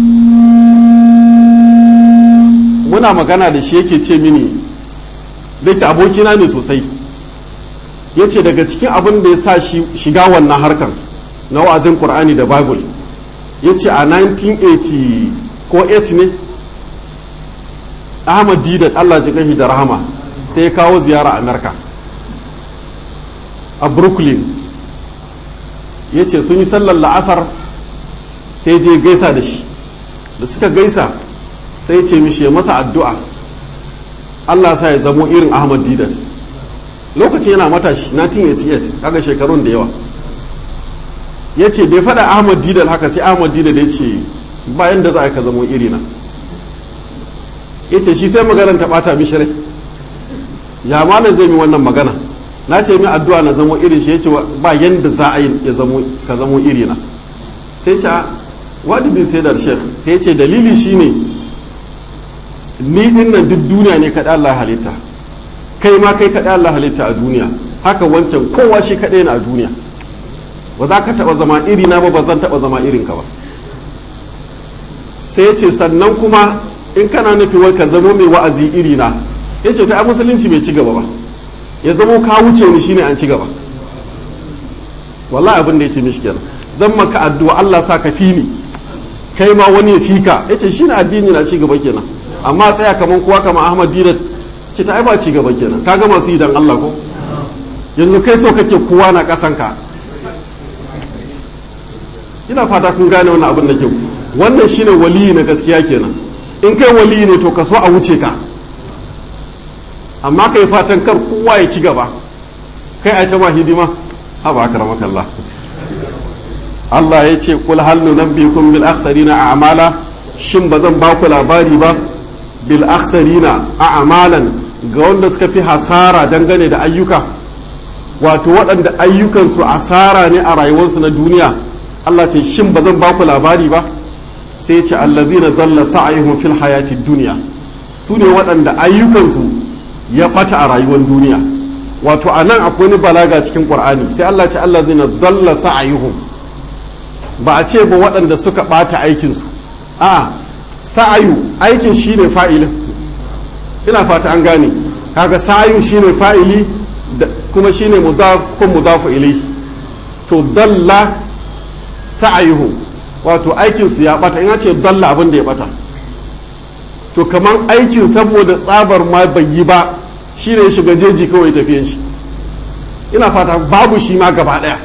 muna magana da shi yake ce mini da yake abokina ne sosai ya ce daga cikin abin da ya sa shiga wannan harkar na wa'azin qur'ani da bible ya ce a 1980 ko 8 ne ahmad didat allah ji da rahama sai ya kawo ziyara amerika a brooklyn ya ce sun yi sallar la'asar sai je gaisa da shi da suka gaisa sai ce mishi ya masa addu'a allah sa ya zamo irin ahmad didat lokacin yana matashi 1988 kaga shekarun da yawa ya ce bai faɗa ahmad didat haka sai ahmad didat ya ce bayan da za a ka zamo irina ya ce shi sai maganar ta ɓata mishi rai ya malam zai mi wannan magana na ce min addu'a na zamo irin shi yace ba yanda za a yi ya zamo ka zamo iri na sai ce wadi bin sai da shekh sai ya ce dalili shine ni din nan duk duniya ne kaɗai Allah halitta kai ma kai kaɗai Allah halitta a duniya haka wancan kowa shi kaɗai na a duniya ba za ka taɓa zama iri na ba ba zan taɓa zama irin ka ba sai ce sannan kuma in kana nufi wai ka zamo mai wa'azi iri na ya ce ta musulunci bai ci gaba ba ya zamo ka wuce ni shine an ci gaba wallahi abin da ya ce mishi kenan zan maka addu'a Allah sa ka fi ni kai ma wani ya fika ya ce shine addini na ci gaba kenan amma tsaya kaman kowa kamar Ahmad Didat ce ta ai ba ci gaba kenan ka ga masu yi dan Allah ko yanzu kai so kake kowa na kasan ka ina fata kun gane wannan abin da kyau wannan shine waliyi na gaskiya kenan in kai waliyi ne to ka so a wuce ka amma kai fatan kar kowa ya ci gaba kai a ta ma hidima ha ba aka ramaka Allah Allah ya ce kul hal nunabbikum bil akhsarina a'mala shin ba zan ba ku labari ba bil akhsarina a'malan ga wanda suka fi hasara dangane da ayyuka wato waɗanda ayyukansu asara ne a rayuwarsu na duniya Allah ce shin ba zan ba ku labari ba sai ce allazina dalla sa'ayuhum fil hayati dunya su ne waɗanda ayyukansu ya ɓata a rayuwar duniya wato a nan akwai ni balaga cikin ƙur'ani sai Allah ce Allah zina dalla sa'ayuhum ba a ce ba waɗanda suka ɓata aikinsu a sa'ayu aikin shine fa'ilin ina fata an gane kaga sa'ayu shine fa'ili kuma shine mudaf ko mudafu ilayhi to dalla sa'ayuhum wato aikinsu ya ɓata in ce dalla abin da ya ɓata to kamar aikin saboda tsabar ma bai yi ba shi ne shiga jeji kawai tafiyan shi ina fata babu shi ma gaba daya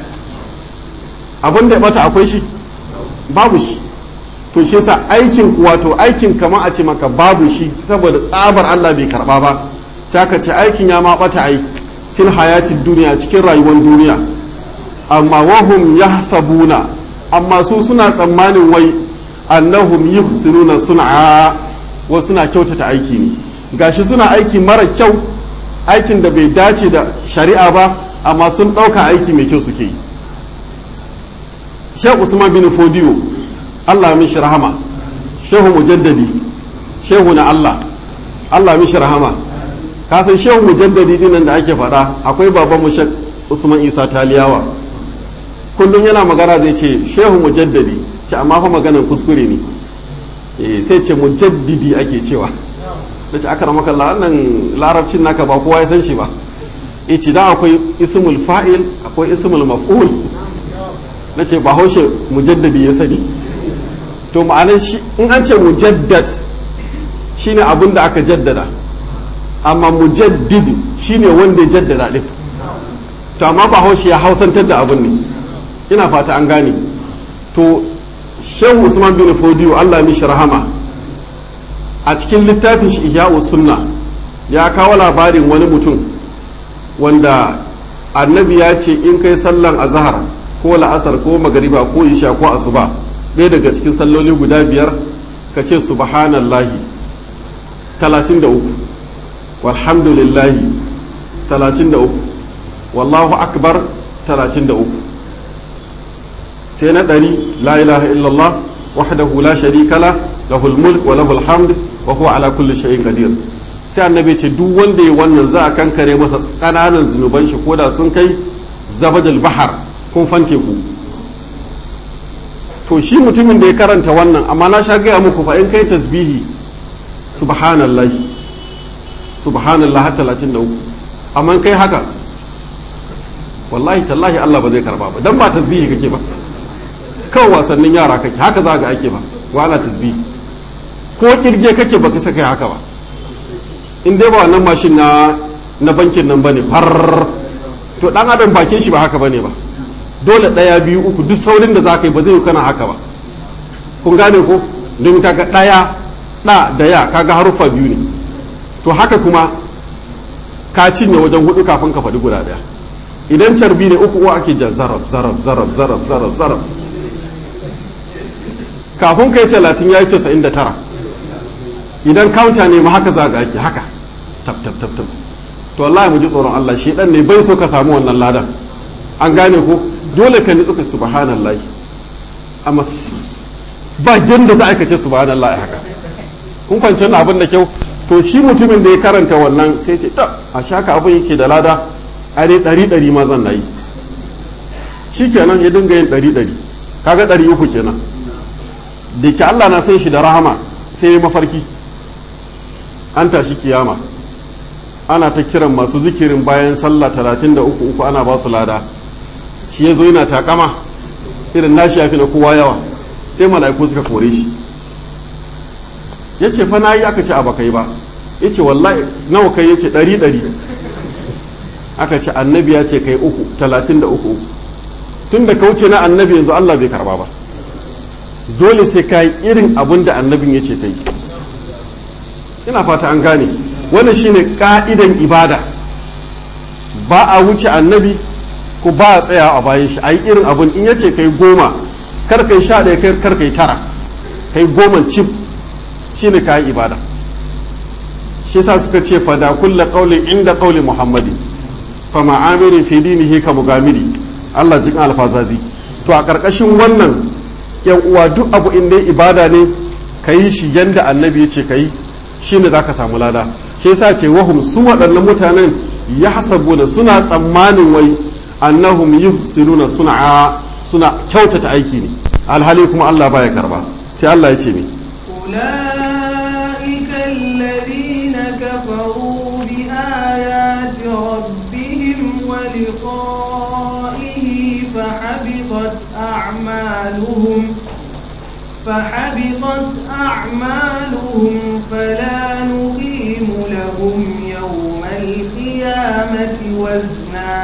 abin da ya bata akwai shi babu shi to shi yasa aikin wato aikin kamar a ce maka babu shi saboda tsabar Allah bai karba ba sai aka ce aikin ya ma bata ai fil hayatin duniya cikin rayuwar duniya amma wahum yahsabuna amma su suna tsammanin wai annahum yuhsinuna sun'a wasu suna kyautata aiki ne gashi suna aiki mara kyau aikin da bai dace da shari'a ba amma sun ɗauka aiki mai kyau suke yi shehu usman bin fodiyo allah mishi rahama shehu mujaddadi shehu na allah allah mishi rahama kasan shehu mujaddadi dinan da ake faɗa akwai baban mu shek usman isa taliyawa kullum yana magana zai ce shehu mujaddadi ce amma fa maganar kuskure ne sai ce mujaddidi ake cewa da ce aka ramaka wannan larabcin naka ba kowa ya san shi ba ici da akwai ismul fa'il akwai ismul maf'ul na ce bahaushe mujaddadi ya sani to ma'anar shi in an ce mujaddad shine abin da aka jaddada amma mujaddid shine wanda ya jaddada din to amma bahaushe ya hausantar da abin ne ina fata an gane to shehu usman bin fodiyo allah mishi rahama a cikin littafin shi ihya'u sunna ya kawo labarin wani mutum wanda annabi ya ce in kai sallan azhar ko la'asar ko magariba ko isha ko asuba ɗaya daga cikin salloli guda biyar ka ce subhanallahi 33 walhamdulillahi 33 wallahu akbar 33 sai na ɗari la ilaha illallah wahdahu la sharika la lahul mulk wa lahul hamd wa huwa ala kulli shay'in qadir sai annabi ce duk wanda ya wannan za a kankare masa kananan zunuban shi koda sun kai zabadal bahar kun fante ku to shi mutumin da ya karanta wannan amma na sha gaya muku fa in kai tasbihi subhanallahi subhanallah 33 amma in kai haka wallahi tallahi Allah ba zai karba ba dan ba tasbihi kake ba kawai wasannin yara kake haka za ga ake ba wala tasbihi ko kirge kake baka saka yi haka ba in dai ba wannan mashin na na bankin nan bane far to dan adam bakin shi ba haka bane ba dole daya biyu uku duk saurin da zaka yi ba zai kana haka ba kun gane ko don kaga daya da da ya kaga haruffa biyu ne to haka kuma ka cinye wajen hudu kafin ka faɗi guda daya idan carbi ne uku uwa ake jan zarab zarab zarab zarab zarab zarab kafin kai talatin ya yi casa'in da tara idan counter ne ma haka za ga ake haka tab tab tab tab to wallahi mu ji tsoron Allah shi dan ne bai so ka samu wannan ladan an gane ko dole ka nitsu ka subhanallahi amma ba da za a kace subhanallahi haka kun fahimci wannan abin da kyau to shi mutumin da ya karanta wannan sai ce ta a shaka abin yake da lada a dai ɗari ɗari ma zan nayi shi kenan ya dinga yin ɗari ɗari kaga ɗari uku kenan da ke Allah na san shi da rahama sai ya mafarki an tashi kiyama ana ta kiran masu zikirin bayan sallah talatin da uku uku ana ba su lada shi ya zo yana takama irin nashi ya fi na kowa yawa sai mala'iku suka kore shi ya ce fa na yi aka ce a bakai ba ya ce wallahi nawa kai ya ce ɗari ɗari aka ce annabi ya ce kai uku talatin da uku uku tun da kauce na annabi yanzu Allah bai karba ba dole sai ka yi irin abin da annabin ya ce kai ina fata an gane wannan shine ka'idan ibada ba a wuce annabi ko ba a tsaya a bayan shi a yi irin abin in ya ce kai goma kar kai sha ɗaya kar kai tara kai goma cif shine ka yi ibada shi sa suka ce fada kulla qaulin inda qauli muhammadin fa ma'amirin fi dinihi ka mugamiri Allah jin alfazazi to a ƙarƙashin wannan yan uwa duk abu in dai ibada ne ka yi shi yanda annabi ya ce ka yi shi ne za ka samu lada shi yasa ce wahum su waɗannan mutanen ya hasabuna suna tsammanin wai annahum yuhsinuna suna suna kyautata aiki ne alhali kuma Allah baya karba sai Allah ya ce ne أولئك الذين كفروا بآيات ربهم ولقائه فحبطت أعمالهم فحبطت أعمالهم فلا نقيم لهم يوم القيامة وزنا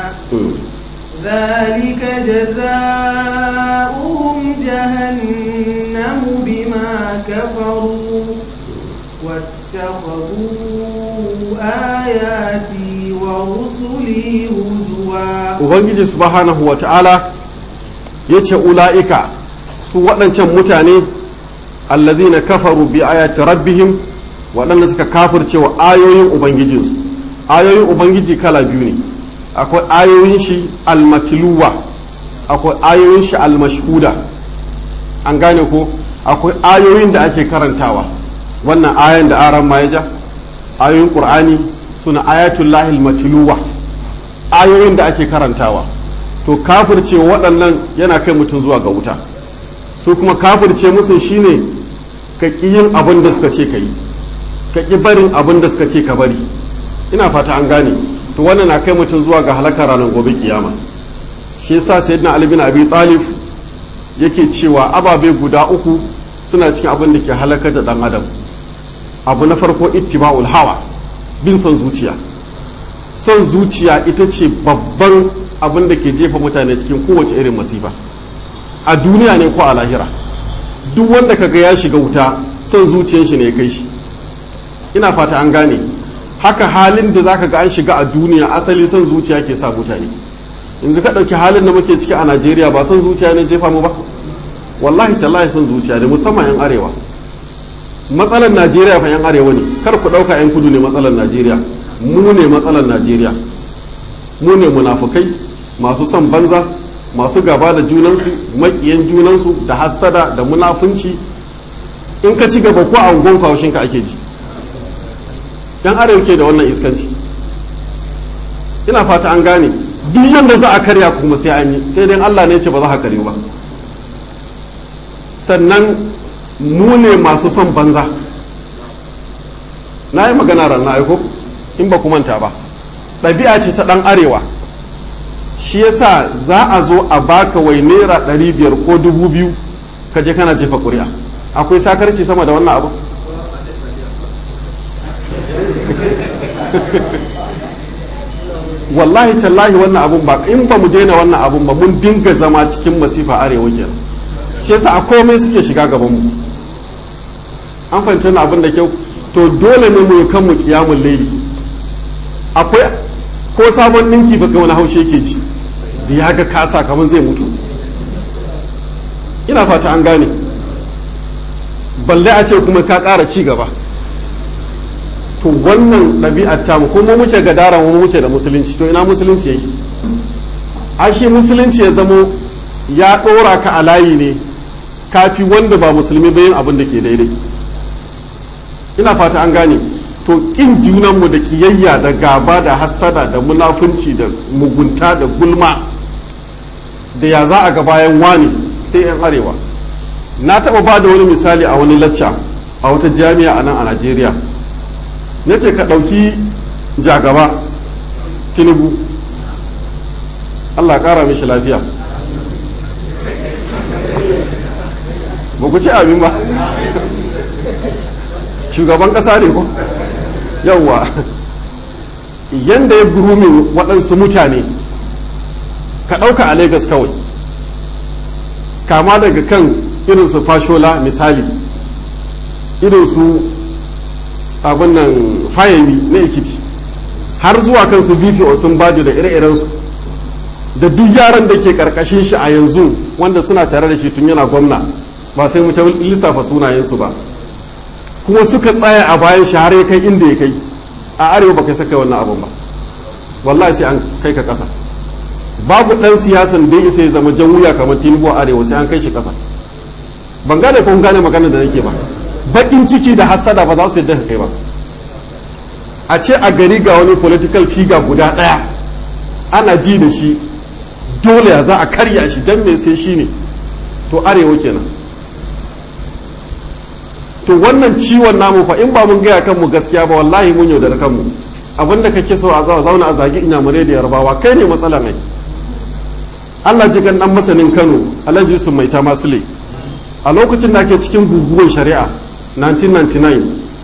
ذلك جزاؤهم جهنم بما كفروا واتخذوا آياتي ورسلي هزوا ubangiji subhanahu wa ta'ala ya ce ula'ika su waɗancan mutane allazina kafaru bi ayati rabbihim waɗanda suka kafirce wa ayoyin ubangijinsu ayoyin ubangiji kala biyu ne akwai ayoyin shi almatluwa akwai ayoyin shi almashhuda an gane ko akwai ayoyin da ake karantawa wannan ayan da aran ma ya ja ayoyin qur'ani suna ayatullahi almatluwa ayoyin da ake karantawa to kafirce waɗannan yana kai mutum zuwa ga wuta su kuma kafirce musu shine ka ƙi yin abin da suka ce ka yi ka ƙi barin abin da suka ce ka bari ina fata an gane to wannan na kai mutum zuwa ga halakar ranar gobe kiyama shi yasa sayyidina ali bin abi talib yake cewa ababe guda uku suna cikin abin da ke halakar da dan adam abu na farko ittiba'ul hawa bin son zuciya son zuciya ita ce babban abin da ke jefa mutane cikin kowace irin masifa a duniya ne ko a lahira duk wanda kaga ya shiga wuta son zuciyar shi ne ya kai shi ina fata an gane haka halin da zaka ga an shiga a duniya asali son zuciya ke sa mutane yanzu ka ɗauki halin da muke ciki a najeriya ba son zuciya ne jefa mu ba wallahi tallahi son zuciya ne musamman yan arewa matsalar najeriya fa yan arewa ne kar ku ɗauka yan kudu ne matsalar najeriya mu ne matsalar najeriya mu ne munafukai masu son banza masu gaba da junansu maƙiyan junansu da hassada da munafunci in ka ci gaba ko a ungon ka ake ji yan arewa ke da wannan iskanci ina fata an gane duk yadda za a karya kuma sai an yi sai dai allah ne ce ba za a karyu ba sannan mu ne masu son banza na yi magana ranar aiko in ba ku manta ba ɗabi'a ce ta ɗan arewa shi yasa za a zo a baka wai naira ɗari biyar ko dubu biyu ka je kana jefa ƙuri'a akwai sakarci sama da wannan abu wallahi tallahi wannan abun ba in ba mu daina wannan abun ba mun dinga zama cikin masifa arewa kenan shi yasa a komai suke shiga gaban mu an fahimci wannan abin da kyau to dole ne mu kan mu kiyamun laili akwai ko sabon ninki ba wani haushe ke ji da ya ga kasa kamar zai mutu ina fata an gane balle a ce kuma ka ƙara ci gaba to wannan ɗabi'ar tamu kuma muke gadara mu muke da musulunci to ina musulunci yake ashe musulunci ya zamo ya ɗora ka a layi ne kafi wanda ba musulmi bayan abin da ke daidai ina fata an gane to ƙin junanmu da ƙiyayya da gaba da hassada da munafunci da mugunta da gulma da ya za a ga bayan wani sai 'yan arewa na taɓa ba da wani misali a wani lacca a wata jami'a a nan a najeriya na ce ka ɗauki jagaba tinubu allah ƙara mishi lafiya ba ku ce abin ba shugaban ƙasa ne ko yawwa yadda ya gurumin waɗansu mutane ka ɗauka a Legas kawai kama daga kan irinsu fashola misali irinsu abin nan fayami na ikiti har zuwa kansu bpo sun bajo da ire-irensu da duk yaran da ke karkashin shi a yanzu wanda suna tare da shi tun yana gwamna ba sai mu lissafa sunayensu ba kuma suka tsaya a bayan shi har ya kai inda ya kai a arewa ba kai saka wannan abin ba wallahi sai an kai ka kasa babu dan siyasan da ya isa ya zama jan wuya kamar tinubu a arewa sai an kai shi kasa ban gane ko gane magana da nake ba bakin ciki da hassada ba za su yadda ka kai ba a ce a gari ga wani political figure guda daya ana ji da shi dole ya za a karya shi don me sai shi ne to arewa kenan to wannan ciwon namu fa in ba mun gaya kanmu gaskiya ba wallahi mun yaudar kanmu abinda kake so a zauna zauna a zagi inyamurai da yarbawa kai ne matsala mai Allah ji kan dan masanin Kano Alhaji Yusuf Mai ta Masule a lokacin da ake cikin guguwar shari'a 1999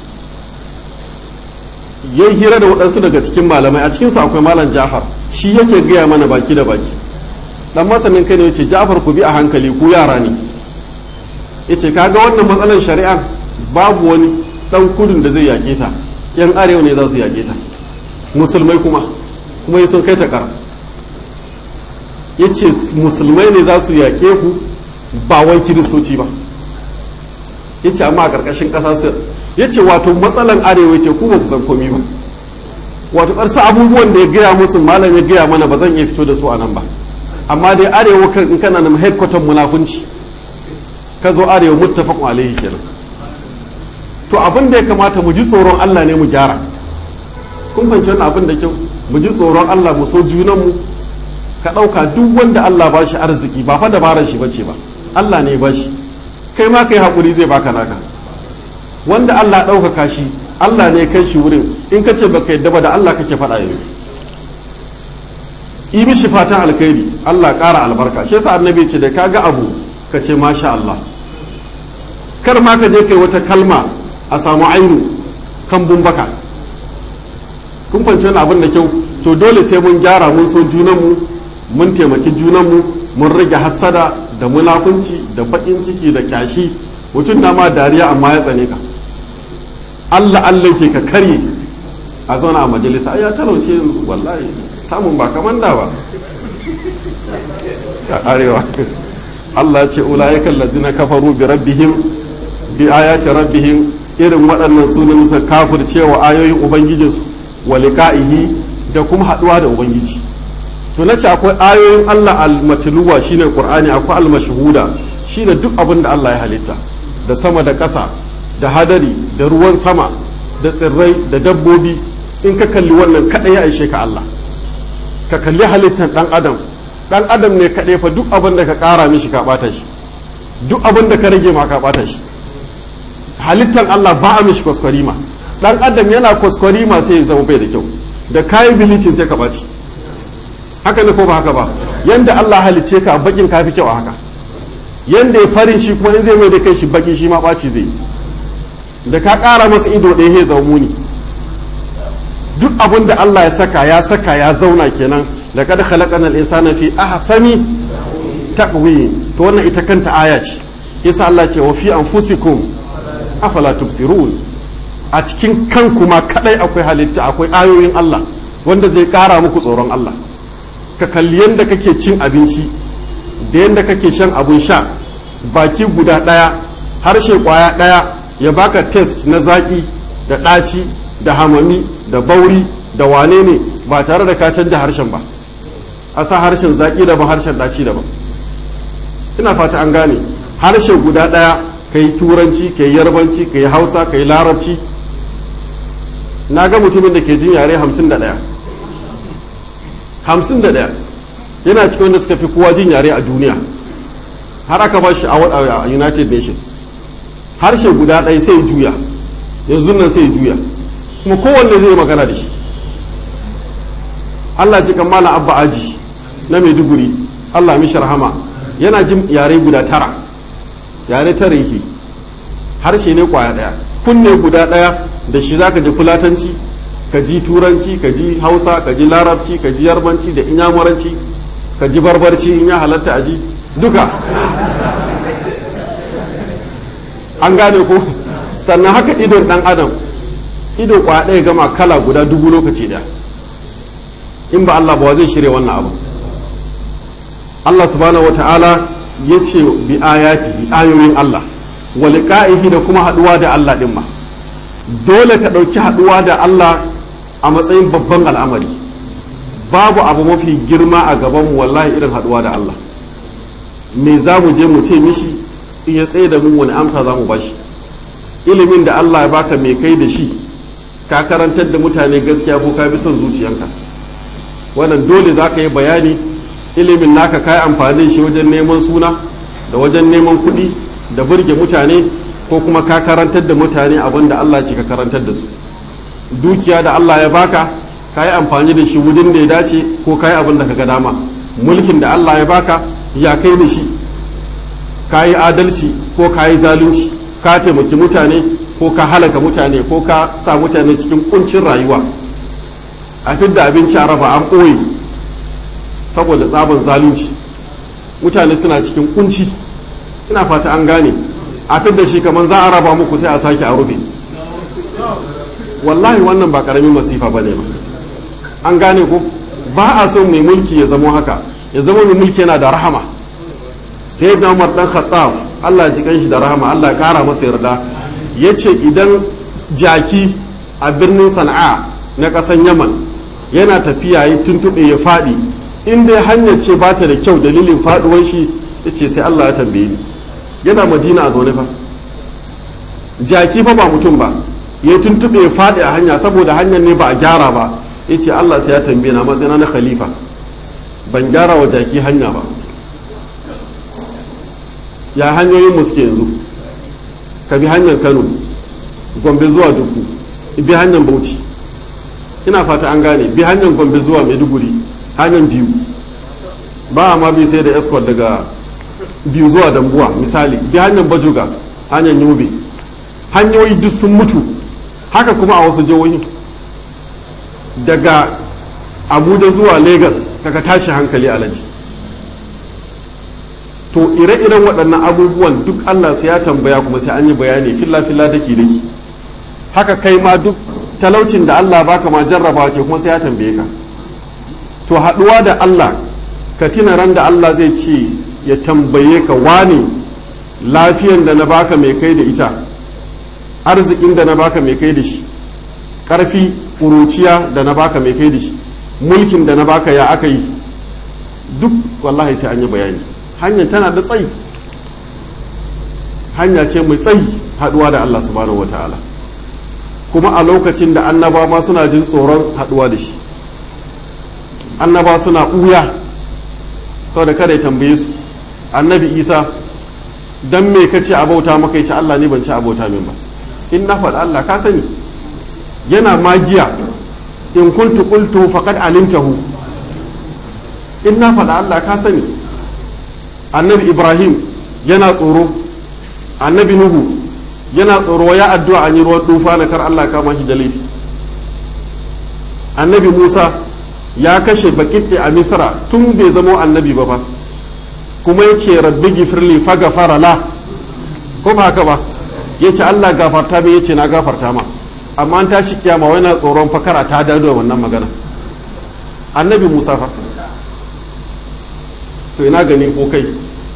yayi hira da waɗansu daga cikin malamai a cikinsu akwai malam Jafar shi yake gaya mana baki da baki dan masanin Kano yace Jafar ku bi a hankali ku yara ne yace kaga wannan matsalar shari'a babu wani dan kudin da zai yaƙe ta yan arewa ne za su yaƙe ta musulmai kuma kuma yi sun kai ta kara ya ce musulmai ne za su yaƙe ku ba wai kiristoci ba ya ce amma a ƙarƙashin ƙasa su ya ce wato matsalan arewa ce ku ba ku san komi ba wato ƙarsa abubuwan da ya gaya musu malam ya gaya mana ba zan iya fito da su a nan ba amma dai arewa in kana nan headquarter munafunci ka zo arewa muttafaqun alaihi kenan to abin da ya kamata mu ji tsoron Allah ne mu gyara kun fahimci wannan abin da kyau mu ji tsoron Allah mu so junanmu ka ɗauka duk wanda Allah ba shi arziki ba fa dabarar shi bace ba Allah ne ba shi kai ma kai haƙuri zai baka naka wanda Allah ɗaukaka shi Allah ne kai shi wurin in ka ce baka yadda ba da Allah kake faɗa yanzu yi mishi fatan alkhairi Allah ƙara albarka shi yasa annabi ce da kaga abu ka ce masha Allah kar ma ka je kai wata kalma a samu ainu kan bumbaka kun fahimci wani abin da kyau to dole sai mun gyara mun so junanmu mun taimaki junanmu mun rage hassada da munafunci da baƙin ciki da kyashi mutum na ma dariya amma ya tsane ka Allah Allah ke ka karye a zauna a majalisa ai ya talauce wallahi samun ba kaman da ba a arewa Allah ya ce ulaika allazina kafaru bi rabbihim bi ayati rabbihim irin waɗannan sunan sa kafircewa ayoyin ubangijinsu wa liqa'ihi da kuma haduwa da ubangiji to nace akwai ayoyin Allah al-matluwa shine qur'ani akwai al-mashhuda shine duk abin da Allah ya halitta da sama da ƙasa da hadari da ruwan sama da tsirrai da dabbobi in ka kalli wannan kaɗai ya aishe ka Allah ka kalli halittar ɗan adam ɗan adam ne kaɗai fa duk abin da ka ƙara mishi ka ɓata shi duk abin da ka rage ma ka ɓata shi halittar Allah ba a mishi kwaskwarima ɗan adam yana kwaskwarima sai ya zama bai da kyau da kayan bilicin sai ka ɓaci haka ne ko ba haka ba yanda Allah halicce ka bakin ka fi kyau a haka yanda ya farin shi kuma in zai mai da kai shi baki shi ma ɓaci zai da ka ƙara masa ido ɗaya ya zama muni duk abin da Allah ya saka ya saka ya zauna kenan da kada khalaqana al-insana fi ahsani taqwim to wannan ita kanta aya ce yasa Allah ce wa fi anfusikum afala tubsirun a cikin kanku ma kadai akwai halitta akwai ayoyin Allah wanda zai kara muku tsoron Allah ka kalli yadda kake cin abinci da yadda kake shan abun sha baki guda daya harshe kwaya daya ya baka test na zaki da ɗaci da hamami da bauri da wane ne ba tare da ka canja harshen ba a sa harshen zaki daban harshen ɗaci daban ina fata an gane harshe guda ɗaya ka yi turanci ka yi yarbanci ka yi hausa ka yi larabci na ga mutumin da ke jin yare hamsin da ɗaya hamsin da ɗaya yana cikin wanda suka fi kowa jin yare a duniya har aka ba shi a united nations harshe guda ɗaya sai juya yanzu nan sai juya kuma kowanne zai magana da shi allah ji kan malam abba aji na maiduguri allah mishi rahama yana jin yare guda tara yare tara yake harshe ne kwaya ɗaya kunne guda ɗaya da shi zaka ji fulatanci ka ji turanci ka ji hausa ka ji larabci ka ji yarbanci da inyamuranci ka ji barbarci in ya halatta a ji duka an gane ko sannan haka idon dan adam ido kwa ɗaya gama kala guda dubu lokaci da in ba Allah ba zai shirya wannan abu Allah subhanahu wata'ala ya ce bi ayatihi ayoyin Allah wa liqa'ihi da kuma haduwa da Allah din ma dole ka ɗauki haduwa da Allah a matsayin babban al'amari babu abu mafi girma a gabanmu wallahi irin haduwa da Allah me za mu je mu ce mishi in ya tsaye da mu wani amsa za mu bashi ilimin da Allah ya baka mai kai da shi ka karantar da mutane gaskiya ko ka bi son zuciyanka wannan dole za ka yi bayani ilimin naka ka yi amfani shi wajen neman suna da wajen neman kuɗi da burge mutane ko kuma ka karantar da mutane abin da Allah ce ka karantar da su dukiya da Allah ya baka ka yi amfani da shi wurin da ya dace ko ka yi abin da ka ga dama mulkin da Allah ya baka ya kai da shi ka yi adalci ko ka yi zalunci ka taimaki mutane ko ka halaka mutane ko ka sa mutane cikin kuncin rayuwa a fidda abinci a raba an ɓoye saboda tsabon zalunci mutane suna cikin kunci ina fata an gane a fidda shi kamar za a raba muku sai a sake a rufe wallahi wannan ba karamin masifa ba ne ba an gane ko ba a so mai mulki ya zama haka ya zama mai mulki yana da rahama sai na umar dan khattab Allah ji kanshi da rahama Allah ya kara masa yarda ya ce idan jaki a birnin sana'a na ƙasan yaman yana tafiya ya tuntuɓe ya faɗi in dai hanyar ce ba ta da kyau dalilin faɗuwar shi ya ce sai Allah ya tambaye ni yana madina a zaune fa jaki fa ba mutum ba ya tuntuɓe ya faɗi a hanya saboda hanyar ne ba a gyara ba ya ce Allah sai ya tambaye na matsayina na khalifa ban gyara wa jaki hanya ba ya hanyoyin mu suke yanzu ka bi hanyar kano gombe zuwa duku bi hanyar bauchi ina fata an gane bi hanyar gombe zuwa maiduguri hanyar biyu ba a ma bi sai da escort daga biyu zuwa dambuwa misali bi hanyar bajuga hanyar yobe hanyoyi duk sun mutu haka kuma a wasu jihohi daga abuja zuwa lagos daga tashi hankali alaji to ire-iren waɗannan abubuwan duk allah sai ya tambaya kuma sai an yi bayani filla-filla daki daki haka kai ma duk talaucin da allah baka ma jarrabawa ce kuma sai ya tambaye ka to haɗuwa da allah ka tina ran da allah zai ce ya tambaye ka wani lafiyan da na baka mai kai da ita arzikin da na baka mai kai da shi ƙarfi ƙuruciya da na baka mai kai da shi mulkin da na baka ya aka yi duk wallahi sai an yi bayani hanyar tana da tsayi hanya ce mai tsayi haɗuwa da Allah subhanahu wata'ala kuma a lokacin da annaba ma suna jin tsoron haɗuwa da shi annaba suna ɓuya saboda kada ya tambaye su annabi isa dan me ka ce abauta maka ce Allah ne ban ci abauta min ba in na faɗa Allah ka sani yana magiya in kuntu qultu faqad alimtahu in na faɗa Allah ka sani annabi ibrahim yana tsoro annabi nuhu yana tsoro ya addu'a an yi ruwan dufa na kar Allah kama shi da laifi annabi musa ya kashe bakitte a misra tun bai zama annabi ba ba kuma ya ce rabbi gifirli fa gafara la ko ba haka ba ya ce Allah gafarta mai ya ce na gafarta ma amma an tashi kiyama wani tsoron fakara ta dado wannan magana annabi musa fa to ina gani ko kai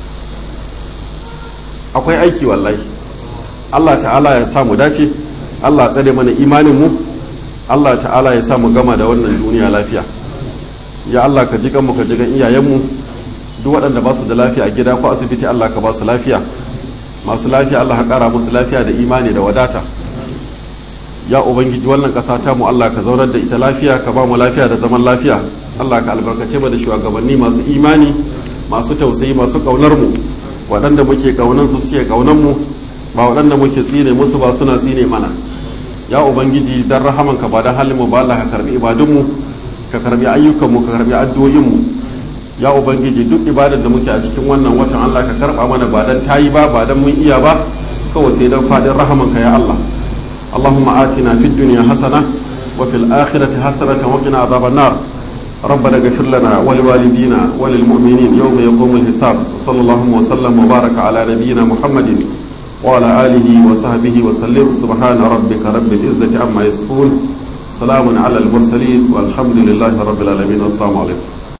akwai aiki wallahi Allah ta'ala ya samu dace Allah ya tsare mana imanin mu Allah ta'ala ya samu gama da wannan duniya lafiya ya Allah ka jikan mu ka jikan iyayen mu duk waɗanda ba su da lafiya a gida ko asibiti Allah ka ba su lafiya masu lafiya Allah ka ƙara musu lafiya da imani da wadata ya ubangiji wannan ƙasa ta mu Allah ka zaunar da ita lafiya ka ba mu lafiya da zaman lafiya Allah ka albarkace mu da shugabanni masu imani masu tausayi masu ƙaunar mu waɗanda muke ƙaunan su suke ƙaunan mu ba waɗanda muke tsine musu ba suna tsine mana ya ubangiji dan rahamanka ba dan halin mu ba Allah ka karbi ibadun mu ka karbi ayyukan mu ka karbi addu'o'in mu ya ubangiji duk ibadar da muke a cikin wannan watan Allah ka karba mana ba dan tayi ba ba dan mun iya ba kawai sai dan fadin rahamanka ya Allah Allahumma atina fid dunya hasana wa fil akhirati hasanatan wa qina adhaban nar ربنا اغفر لنا ولوالدينا وللمؤمنين يوم يقوم الحساب وصلى الله وسلم وبارك على نبينا محمد وعلى آله وصحبه وسلم سبحان ربك رب العزة عما يصفون سلام على المرسلين والحمد لله رب العالمين والسلام عليكم